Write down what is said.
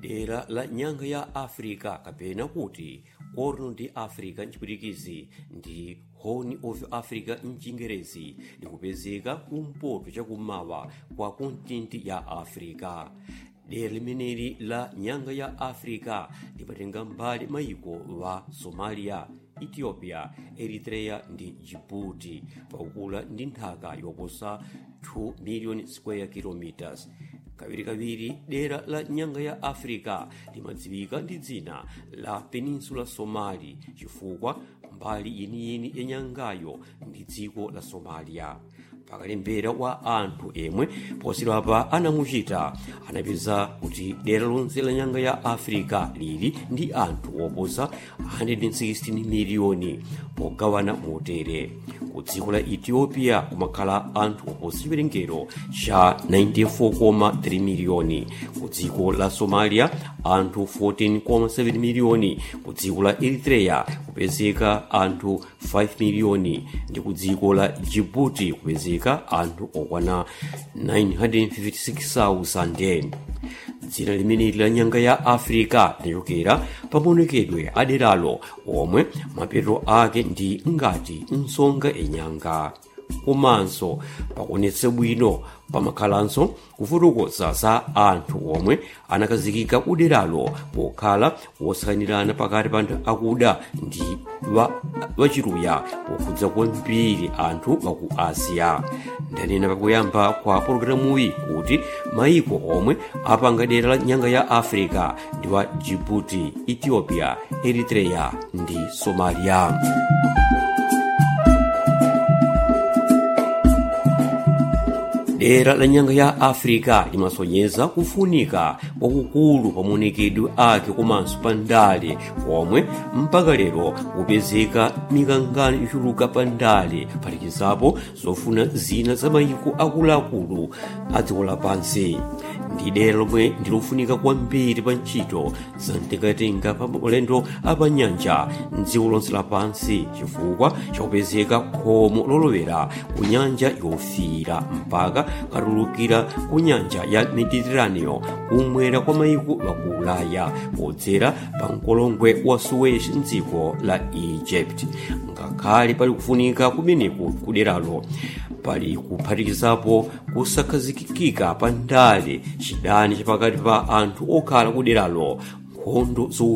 dera la nyanga ya africa kapena kuti corno ndi africa mchipwitikizi ndi horn of africa mchingerezi likupezeka kumpoto chakummawa kwa kontinenti ya africa dera limeneli la nyanga ya africa limatenga mbali mayiko wa somalia ethiopia eritrea ndi djibouti pakukula ndi nthaka yoposa 2 million square kilometers kawirikawiri dera la nyanga ya africa limadziwika ndi dzina la peninsula somali chifukwa mbali yeniyeni ya nyangayo ndi dziko la somalia pakalembera wa anthu emwe posachedwapa anamuchita anapeza kuti dera lonse la nyanga ya africa lili ndi anthu oposa 116 miliyoni pogawana motere ku dziko la ethiopia kumakhala anthu oposa chiwerengero cha 94,3 miliyoni ku dziko la somalia anthu 14,7 miliyoni ku dziko la eritrea kupezeka anthu 5 miliyoni ndi ku dziko la djibouti kupezeka anthu okwana 956,000 dzina limeneli la nyanga ya africa linachokera pamaonekedwe aderalo omwe mapeto ake ndi ngati nsonga enyanga komanso pakuonetsa bwino pamakhalanso kufotokoza za anthu omwe anakazikika kuderalo pokhala wosakanirana pakati pa anthu akuda ndi wachiruya pokhudza kwambiri anthu waku asiya ndanena pakuyamba kwa pologalamuyi kuti mayiko omwe apanga dera la nyanga ya africa ndi wa djibouti ethiopia eritrea ndi somalia dera la nyanga ya africa limasonyeza kufunika kwakukulu pamaonekedwe ake komanso pa ndale komwe mpaka lero kupezeka mikangano ichuluka pa ndale phatikizapo zofuna zina za mayiko akuluakulu a dziko lapansi ndi dera lomwe ndilofunika kwambiri pa ntchito za mtengatenga pa maulendo apanyanja mdziko lonse lapansi chifukwa chakupezeka khomo lolowera ku nyanja yofiira mpaka katulukira ku nyanja ya mediterraneo kumwera kwa mayiko waku ulaya podzera pa mkolongwe wa suez mdziko la egypt ngakhale pali kufunika kumeneku kuderalo pali kuphatikizapo kusakhazikika pa ndale chidani chapakati pa anthu okhala kuderalo nkhondo